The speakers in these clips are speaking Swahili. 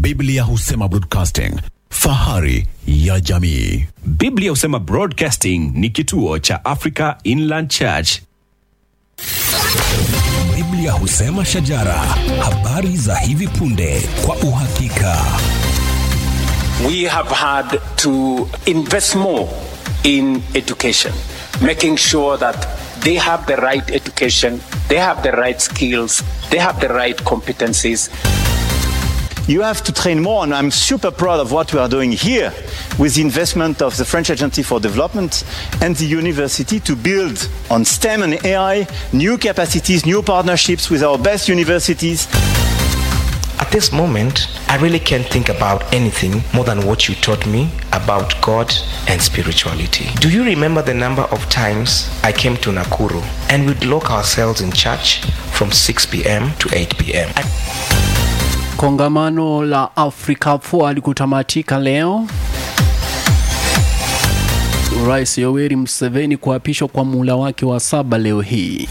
Biblia husema broadcasting, fahari ya jamii. Biblia husema Broadcasting ni kituo cha Africa Inland Church. Biblia husema shajara, habari za hivi punde kwa uhakika. we have had to invest more in education, making sure that they have the right education, they have the right skills, they have the right competencies. You have to train more, and I'm super proud of what we are doing here with the investment of the French Agency for Development and the university to build on STEM and AI new capacities, new partnerships with our best universities. At this moment, I really can't think about anything more than what you taught me about God and spirituality. Do you remember the number of times I came to Nakuru and we'd lock ourselves in church from 6 p.m. to 8 p.m.? I- Kongamano la Africa Forward kutamatika leo. Rais Yoweri Museveni kuapishwa kwa muhula wake wa saba leo hii.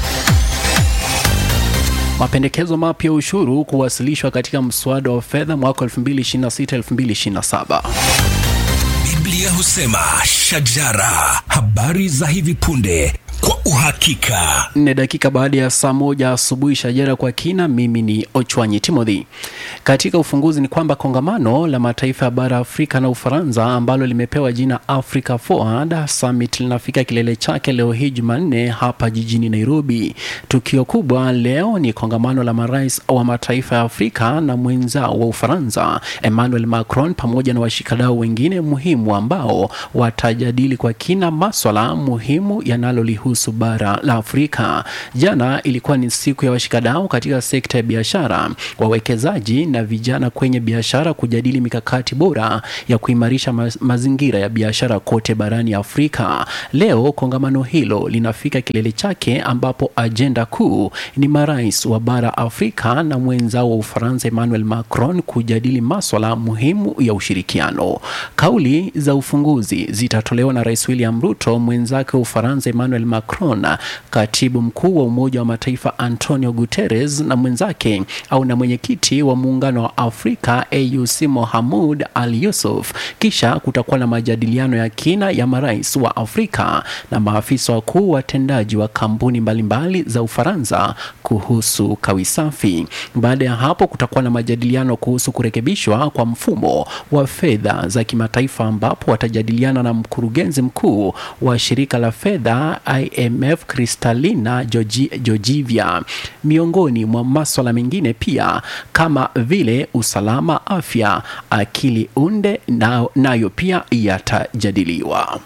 Mapendekezo mapya ya ushuru kuwasilishwa katika mswada wa fedha mwaka 2026-2027. Biblia husema shajara, habari za hivi punde kwa uhakika. nne dakika baada ya saa moja asubuhi shajara kwa kina mimi ni ochwanyi timothy katika ufunguzi ni kwamba kongamano la mataifa ya bara afrika na ufaransa ambalo limepewa jina africa forward summit linafika kilele chake leo hii jumanne hapa jijini nairobi tukio kubwa leo ni kongamano la marais wa mataifa ya afrika na mwenzao wa ufaransa emmanuel macron pamoja na washikadau wengine muhimu ambao watajadili kwa kina maswala muhimu yanalolihusu bara la Afrika. Jana ilikuwa ni siku ya washikadau katika sekta ya biashara, wawekezaji na vijana kwenye biashara kujadili mikakati bora ya kuimarisha ma mazingira ya biashara kote barani Afrika. Leo kongamano hilo linafika kilele chake ambapo ajenda kuu ni marais wa bara Afrika na mwenzao wa Ufaransa Emmanuel Macron kujadili maswala muhimu ya ushirikiano. Kauli za ufunguzi zitatolewa na Rais William Ruto, mwenzake wa Ufaransa Emmanuel Macron, katibu mkuu wa Umoja wa Mataifa Antonio Guterres na mwenzake au na mwenyekiti wa Muungano wa Afrika AUC Mohamud Al Yusuf. Kisha kutakuwa na majadiliano ya kina ya marais wa Afrika na maafisa wakuu watendaji wa kampuni mbalimbali za Ufaransa kuhusu kawi safi. Baada ya hapo kutakuwa na majadiliano kuhusu kurekebishwa kwa mfumo wa fedha za kimataifa ambapo watajadiliana na mkurugenzi mkuu wa shirika la fedha IMF Kristalina Georgi- Georgieva, miongoni mwa maswala mengine pia kama vile usalama, afya, akili unde na- nayo pia yatajadiliwa.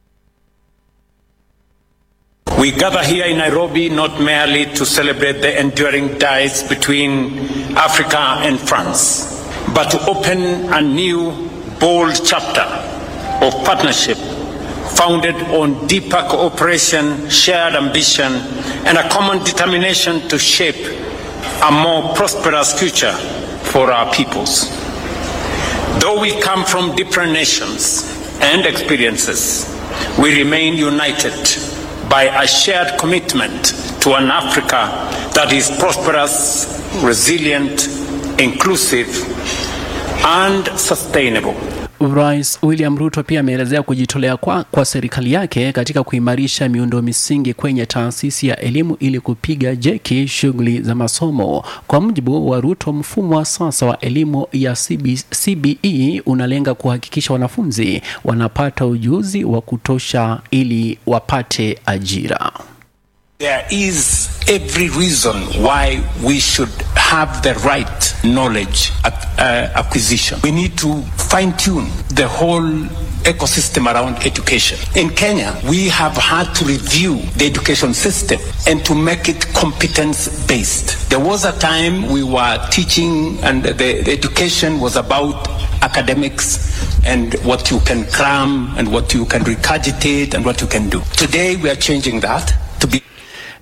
We gather here in Nairobi not merely to celebrate the enduring ties between Africa and France, but to open a new, bold chapter of partnership founded on deeper cooperation, shared ambition, and a common determination to shape a more prosperous future for our peoples. Though we come from different nations and experiences, we remain united by a shared commitment to an Africa that is prosperous, resilient, inclusive, and sustainable. Rais William Ruto pia ameelezea kujitolea kwa, kwa serikali yake katika kuimarisha miundo misingi kwenye taasisi ya elimu ili kupiga jeki shughuli za masomo. Kwa mujibu wa Ruto, mfumo wa sasa wa elimu ya CB, CBE unalenga kuhakikisha wanafunzi wanapata ujuzi wa kutosha ili wapate ajira. There is every reason why we should have the right knowledge ac- uh, acquisition. We need to fine tune the whole ecosystem around education. In Kenya, we have had to review the education system and to make it competence based. There was a time we were teaching and the, the education was about academics and what you can cram and what you can regurgitate and what you can do. Today we are changing that to be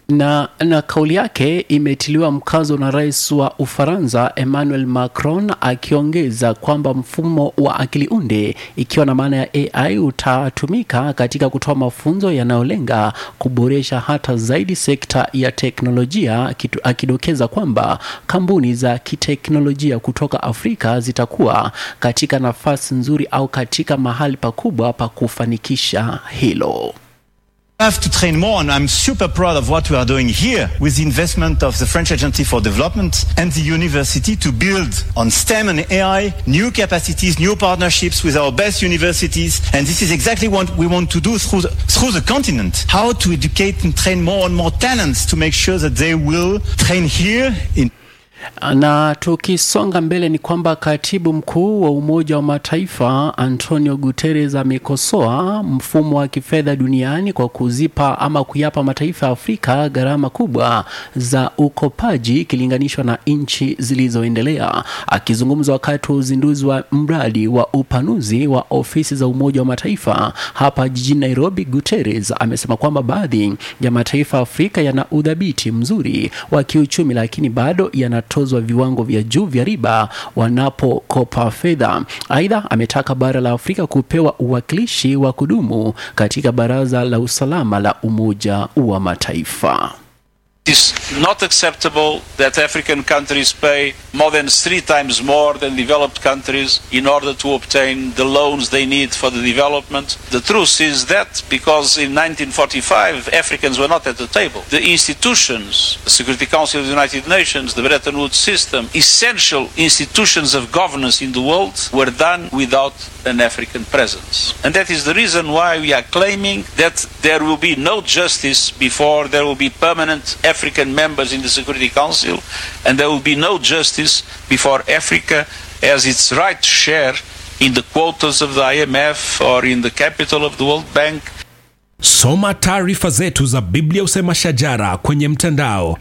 na, na kauli yake imetiliwa mkazo na rais wa Ufaransa Emmanuel Macron akiongeza kwamba mfumo wa akili unde ikiwa na maana ya AI utatumika katika kutoa mafunzo yanayolenga kuboresha hata zaidi sekta ya teknolojia, kitu, akidokeza kwamba kampuni za kiteknolojia kutoka Afrika zitakuwa katika nafasi nzuri au katika mahali pakubwa pa kufanikisha hilo. We have to train more, and I'm super proud of what we are doing here with the investment of the French Agency for Development and the university to build on STEM and AI new capacities, new partnerships with our best universities. And this is exactly what we want to do through the, through the continent. How to educate and train more and more talents to make sure that they will train here in na tukisonga mbele ni kwamba katibu mkuu wa Umoja wa Mataifa Antonio Guterres amekosoa mfumo wa kifedha duniani kwa kuzipa ama kuyapa mataifa ya Afrika gharama kubwa za ukopaji ikilinganishwa na nchi zilizoendelea. Akizungumza wakati wa uzinduzi wa mradi wa upanuzi wa ofisi za Umoja wa Mataifa hapa jijini Nairobi, Guterres amesema kwamba baadhi ya mataifa ya Afrika yana udhabiti mzuri wa kiuchumi, lakini bado yana wanatozwa viwango vya juu vya riba wanapokopa fedha. Aidha, ametaka bara la Afrika kupewa uwakilishi wa kudumu katika Baraza la Usalama la Umoja wa Mataifa. It is not acceptable that African countries pay more than three times more than developed countries in order to obtain the loans they need for the development. The truth is that because in 1945 Africans were not at the table, the institutions, the Security Council of the United Nations, the Bretton Woods system, essential institutions of governance in the world were done without an African presence. And that is the reason why we are claiming that there will be no justice before there will be permanent African members in the Security Council, and there will be no justice before Africa has its right share in the quotas of the IMF or in the capital of the World Bank. Soma taarifa zetu za Biblia Usema Shajara kwenye mtandao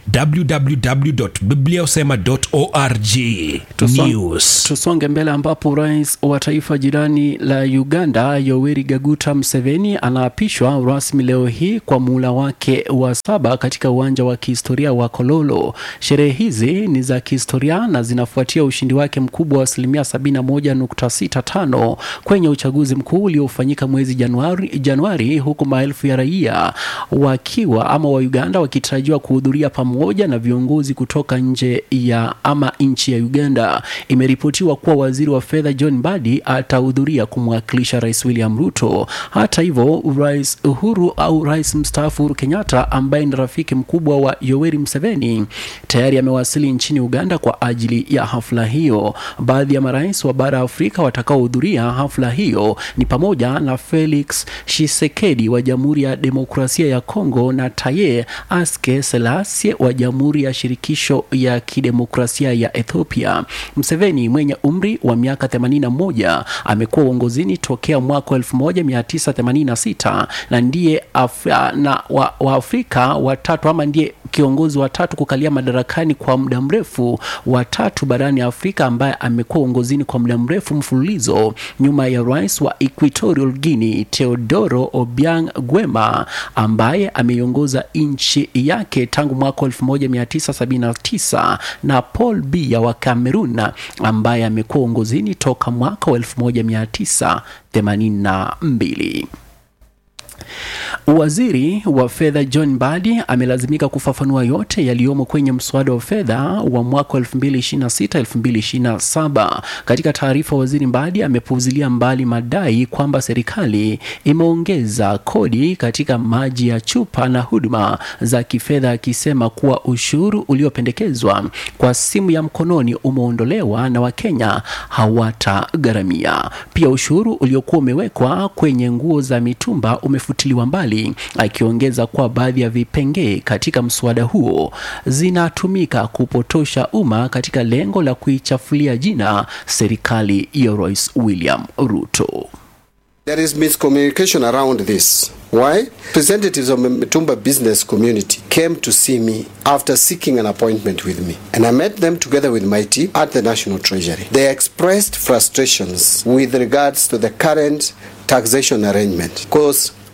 www.bibliausema.org. Tuso- News. Tusonge mbele ambapo rais wa taifa jirani la Uganda Yoweri Gaguta Museveni anaapishwa rasmi leo hii kwa muhula wake wa saba katika uwanja wa kihistoria wa Kololo. Sherehe hizi ni za kihistoria na zinafuatia ushindi wake mkubwa wa asilimia 71.65 kwenye uchaguzi mkuu uliofanyika mwezi Januari, Januari huku maelfu ya raia wakiwa ama wa Uganda wakitarajiwa kuhudhuria pamoja na viongozi kutoka nje ya ama nchi ya Uganda. Imeripotiwa kuwa waziri wa fedha John Mbadi atahudhuria kumwakilisha Rais William Ruto. Hata hivyo, Rais Uhuru au Rais mstaafu Uhuru Kenyatta ambaye ni rafiki mkubwa wa Yoweri Museveni tayari amewasili nchini Uganda kwa ajili ya hafla hiyo. Baadhi ya marais wa bara Afrika watakaohudhuria hafla hiyo ni pamoja na Felix Tshisekedi wa Jamhuri ya Demokrasia ya Kongo na Taye Aske Selassie wa Jamhuri ya Shirikisho ya Kidemokrasia ya Ethiopia. Museveni mwenye umri wa miaka 81 amekuwa uongozini tokea mwaka 1986 na ndiye Af na wa, wa Afrika watatu ama ndiye kiongozi wa tatu kukalia madarakani kwa muda mrefu wa tatu barani Afrika ambaye amekuwa uongozini kwa muda mrefu mfululizo nyuma ya rais wa Equatorial Guinea Teodoro Obiang Gwema ambaye ameiongoza nchi yake tangu mwaka 1979 na Paul Biya wa Cameroon ambaye amekuwa uongozini toka mwaka wa 1982. Waziri wa fedha John Mbadi amelazimika kufafanua yote yaliyomo kwenye mswada wa fedha wa mwaka 2026-2027. Katika taarifa, waziri Mbadi amepuuzilia mbali madai kwamba serikali imeongeza kodi katika maji ya chupa na huduma za kifedha, akisema kuwa ushuru uliopendekezwa kwa simu ya mkononi umeondolewa na Wakenya hawatagharamia. Pia ushuru uliokuwa umewekwa kwenye nguo za mitumba umefutiliwa mbali, akiongeza kuwa baadhi ya vipengee katika mswada huo zinatumika kupotosha umma katika lengo la kuichafulia jina serikali ya Rais William Ruto. There is miscommunication around this. Why? Representatives of the Mitumba business community came to see me after seeking an appointment with me. And I met them together with my team at the National Treasury. They expressed frustrations with regards to the current taxation arrangement because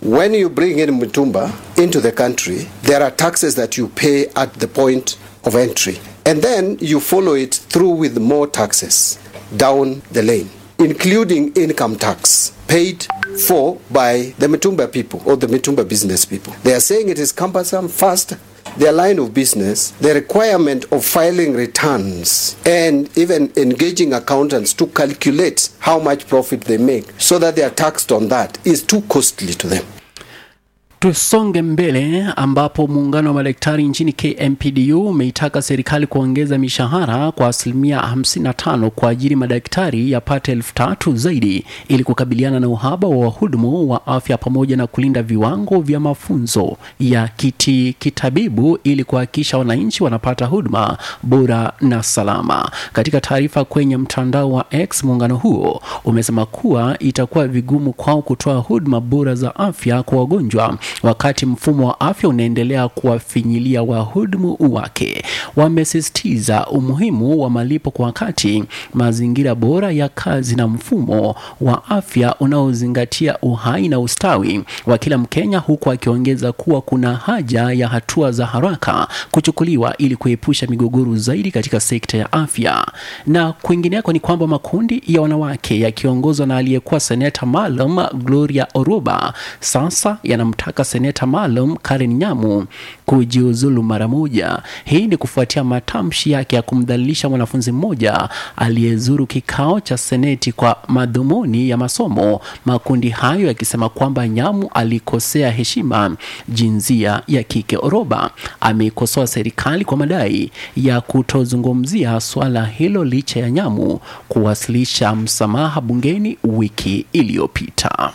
when you bring in Mutumba into the country, there are taxes that you pay at the point of entry. And then you follow it through with more taxes down the lane, including income tax paid for by the Mitumba people or the Mitumba business people. They are saying it is cumbersome, fast, their line of business, the requirement of filing returns and even engaging accountants to calculate how much profit they make so that they are taxed on that is too costly to them. Tusonge mbele ambapo muungano wa madaktari nchini KMPDU umeitaka serikali kuongeza mishahara kwa asilimia 55 kwa ajili madaktari yapate elfu tatu zaidi ili kukabiliana na uhaba wa wahudumu wa afya pamoja na kulinda viwango vya mafunzo ya kiti kitabibu ili kuhakikisha wananchi wanapata huduma bora na salama. Katika taarifa kwenye mtandao wa X, muungano huo umesema kuwa itakuwa vigumu kwao kutoa huduma bora za afya kwa wagonjwa wakati mfumo wa afya unaendelea kuwafinyilia wahudumu wake. Wamesisitiza umuhimu wa malipo kwa wakati, mazingira bora ya kazi na mfumo wa afya unaozingatia uhai na ustawi wa kila Mkenya, huku akiongeza kuwa kuna haja ya hatua za haraka kuchukuliwa ili kuepusha migogoro zaidi katika sekta ya afya. Na kwingineko ni kwamba makundi ya wanawake yakiongozwa na aliyekuwa seneta maalum Gloria Oruba sasa yanamtaka seneta maalum Karen Nyamu kujiuzulu mara moja. Hii ni kufuatia matamshi yake ya kumdhalilisha mwanafunzi mmoja aliyezuru kikao cha seneti kwa madhumuni ya masomo, makundi hayo yakisema kwamba Nyamu alikosea heshima jinsia ya kike. Oroba ameikosoa serikali kwa madai ya kutozungumzia swala hilo licha ya Nyamu kuwasilisha msamaha bungeni wiki iliyopita.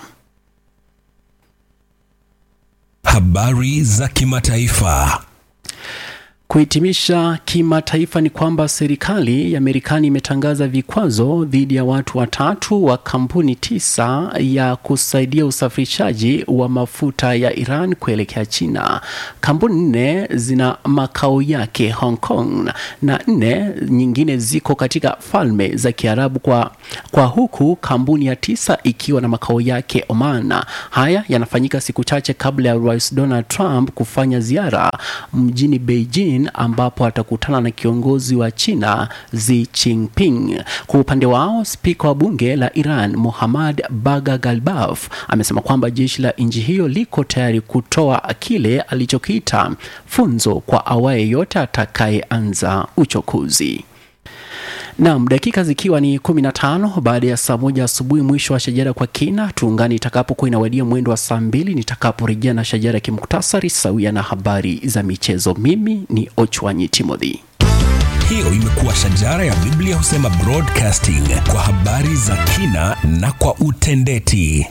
Habari za kimataifa. Kuhitimisha kimataifa ni kwamba serikali ya Marekani imetangaza vikwazo dhidi ya watu watatu wa kampuni tisa ya kusaidia usafirishaji wa mafuta ya Iran kuelekea China. Kampuni nne zina makao yake Hong Kong na nne nyingine ziko katika falme za Kiarabu kwa, kwa huku kampuni ya tisa ikiwa na makao yake Oman. Haya yanafanyika siku chache kabla ya Rais Donald Trump kufanya ziara mjini Beijing ambapo atakutana na kiongozi wa China Xi Jinping. Kwa upande wao, spika wa bunge la Iran Muhammad Baga Galbaf amesema kwamba jeshi la nchi hiyo liko tayari kutoa kile alichokiita funzo kwa awaye yote atakayeanza uchokozi. Naam, dakika zikiwa ni 15 baada ya saa moja asubuhi, mwisho wa shajara kwa kina. Tuungane itakapokuwa inawadia mwendo wa saa mbili nitakaporejea na shajara kimuktasari sawia na habari za michezo. Mimi ni Ochwanyi Timothy. Hiyo imekuwa shajara ya Biblia husema broadcasting kwa habari za kina na kwa utendeti.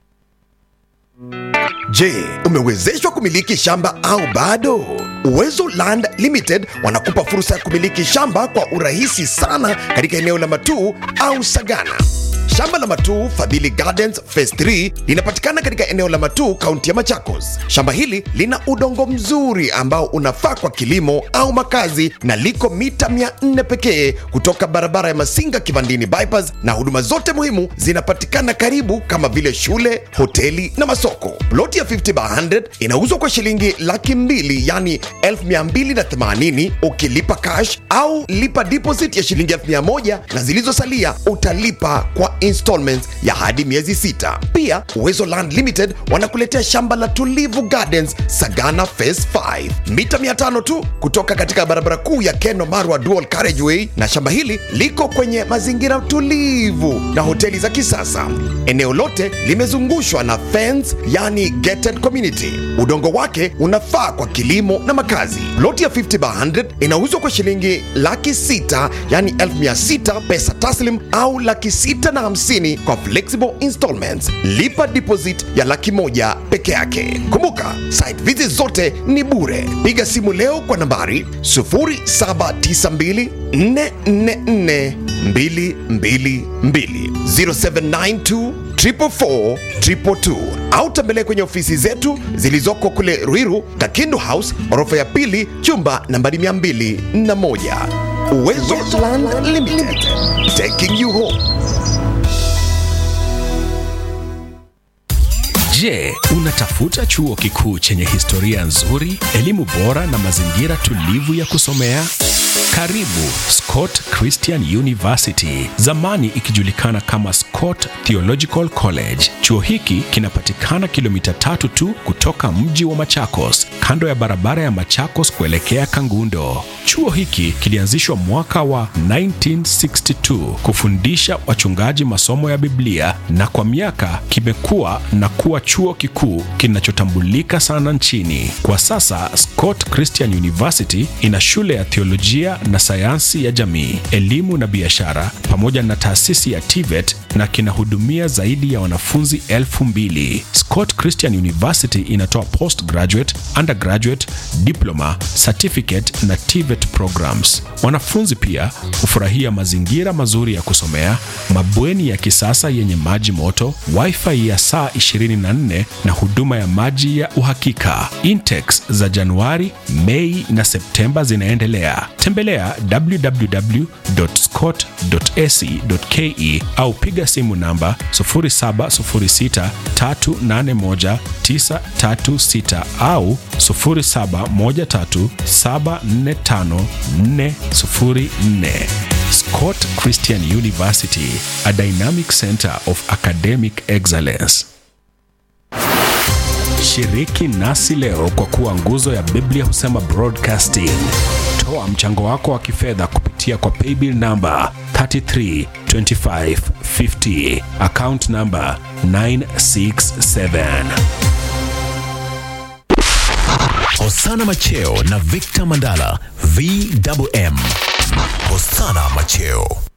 Je, umewezeshwa kumiliki shamba au bado? Uwezo Land Limited wanakupa fursa ya kumiliki shamba kwa urahisi sana katika eneo la Matuu au Sagana. Shamba la Matuu Fadhili Gardens Phase 3 linapatikana katika eneo la Matuu, kaunti ya Machakos. Shamba hili lina udongo mzuri ambao unafaa kwa kilimo au makazi na liko mita 400 pekee kutoka barabara ya Masinga Kivandini bypass, na huduma zote muhimu zinapatikana karibu kama vile shule, hoteli na masoko. Ploti ya 50 by 100 inauzwa kwa shilingi laki mbili yani 1280 ukilipa cash au lipa deposit ya shilingi 1000 na zilizosalia utalipa kwa installments ya hadi miezi sita. Pia Uwezo Land Limited wanakuletea shamba la Tulivu Gardens Sagana Phase 5 mita 500 tu kutoka katika barabara kuu ya Keno Marwa Dual Carriageway, na shamba hili liko kwenye mazingira tulivu na hoteli za kisasa. Eneo lote limezungushwa na fence, yani gated community. Udongo wake unafaa kwa kilimo na makazi. Ploti ya 50 by 100 inauzwa kwa shilingi laki sita yani 1600 pesa taslim au laki sita na hamsini kwa flexible installments. Lipa deposit ya laki moja peke yake. Kumbuka site visit zote ni bure. Piga simu leo kwa nambari 0792 444 222 0792 444 222 au tembelea kwenye ofisi zetu zilizoko kule Ruiru, Kakindu House, orofa ya pili, chumba nambari 201. Uwezo Land Limited, taking you home. Je, unatafuta chuo kikuu chenye historia nzuri, elimu bora na mazingira tulivu ya kusomea? Karibu Scott Christian University, zamani ikijulikana kama Scott Theological College. Chuo hiki kinapatikana kilomita tatu tu kutoka mji wa Machakos, kando ya barabara ya Machakos kuelekea Kangundo. Chuo hiki kilianzishwa mwaka wa 1962 kufundisha wachungaji masomo ya Biblia na kwa miaka kimekuwa na kuwa chuo kikuu kinachotambulika sana nchini. Kwa sasa Scott Christian University ina shule ya theolojia na sayansi ya jamii, elimu na biashara pamoja na taasisi ya TVET na kinahudumia zaidi ya wanafunzi elfu mbili. Scott Christian University inatoa postgraduate, undergraduate, diploma, certificate na TVET programs. Wanafunzi pia hufurahia mazingira mazuri ya kusomea, mabweni ya kisasa yenye maji moto, wifi ya saa 24 na huduma ya maji ya uhakika. Intex za Januari, Mei na Septemba zinaendelea. Tembelea www.scott.ac.ke au piga simu namba 0706381936 au 0713745404. Scott Christian University, a dynamic center of academic excellence. Shiriki nasi leo kwa kuwa nguzo ya Biblia husema broadcasting. Toa mchango wako wa kifedha kupitia kwa paybill namba 332550 account namba 967. Hosana Macheo na Victor Mandala VMM. Hosana Macheo.